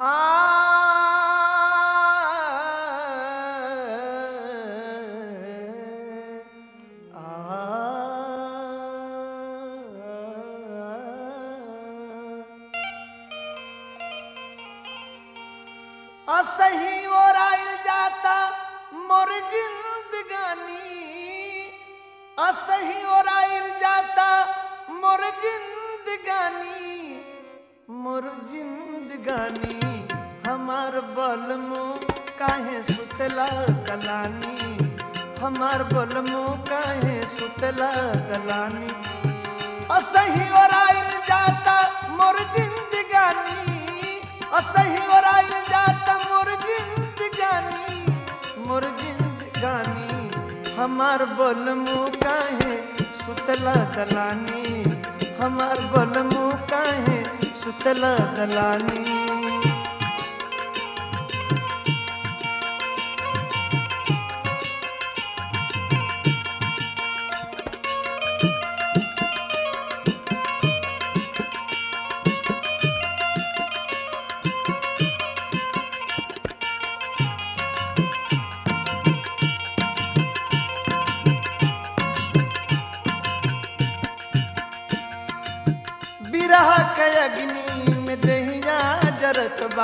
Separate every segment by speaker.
Speaker 1: असही ओराइल जाता मोर जिंदगानी असही ओराइल जाता मोर जिंदगानी मोर जिंदगानी हमार बलमो काहे सुतला कलानी हमार बलमो काहे सुतला कलानी असही ओराइल जाता मोर जिंदगानी असही ओराइल जाता मोर जिंदगानी मोर जिंदगानी हमार बलमो काहे सुतला दलानी हमार बलमो काहे सुतला दलानी बिरह के अग्नि में दहिया जरत बा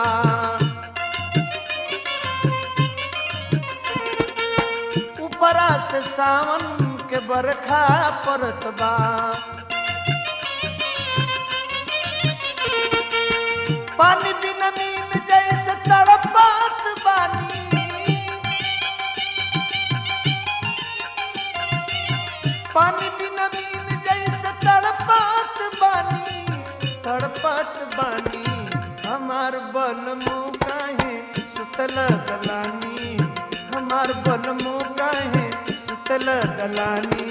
Speaker 1: ऊपरा से सावन के बरखा परत बा पानी बिन मीन जैसे तड़पात बानी पानी बिना मीन जैसे तड़पात बानी तड़पात बानी हमार बलमो काहे सुतल दलानी हमार बलमो काहे सुतल दलानी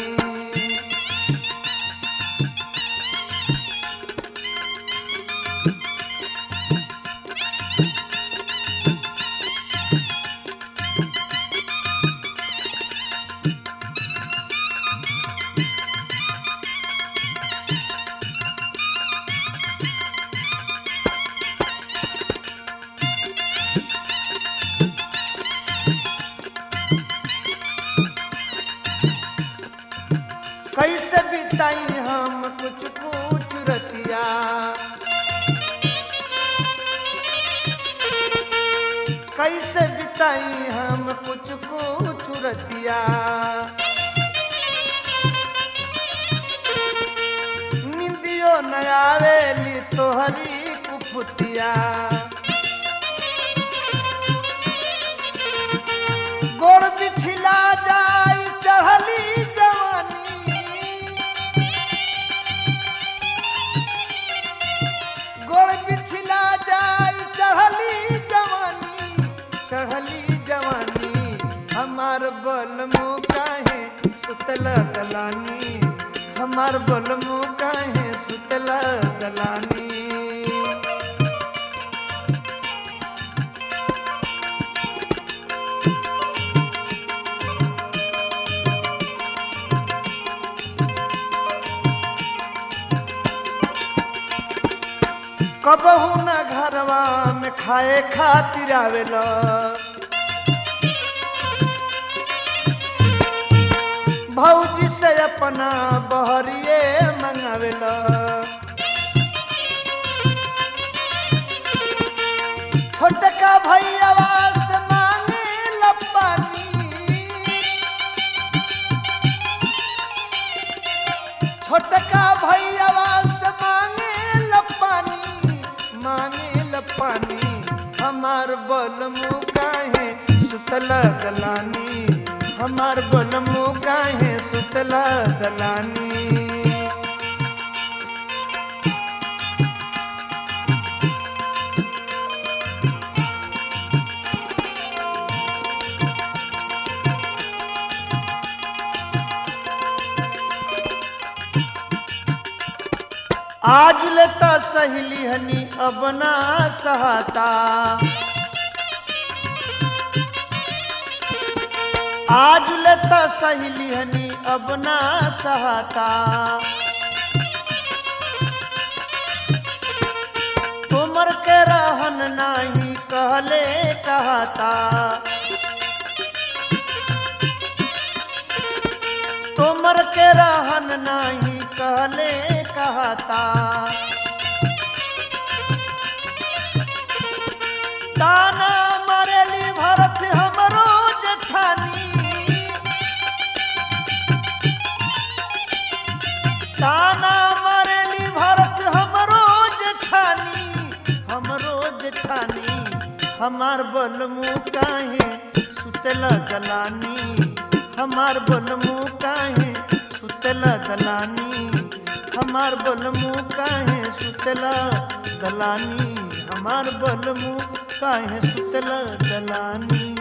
Speaker 1: कैसे बिताई हम कुछ कुछ रतिया कैसे बिताई हम कुछ कुछ रतिया निंदियो न आवेली तोहरी कुफुतिया गोड़ बिछला जाई चढ़ली जवानी गोड़ बिछला जाई चढ़ली जवानी चढ़ली जवानी हमार बलमो काहे सुतला दलानी हमार बलमो काहे सुतला दलानी कबहू न घरवा में खाए खातिर आवेला भौजी से अपना बहरिए मंगावेला छोटका भैयावा से मांगे पानी छोटका भैयावा से मांगे ल पानी मांगे ल पानी हमार बलमु काहे सुतला दलानी हमार बलमु काहे सुतला दलानी आज लेता सहेली हनी अब ना सहाता आज लेता सहेली हनी अब ना सहाता तुमर के रहन नाही कहले कहता तोमर के रहन नाही कहले कहता ताना मरेली भरत हमरो जेठानी ताना मरेली भरत हमरो जेठानी हमरो जेठानी हमार बलमु काहे सुतला दलानी हमार बलमु काहे सुतला दलानी हमार बलमु काहे सुतला दलानी हमार बलमु काहे सुतला दलानी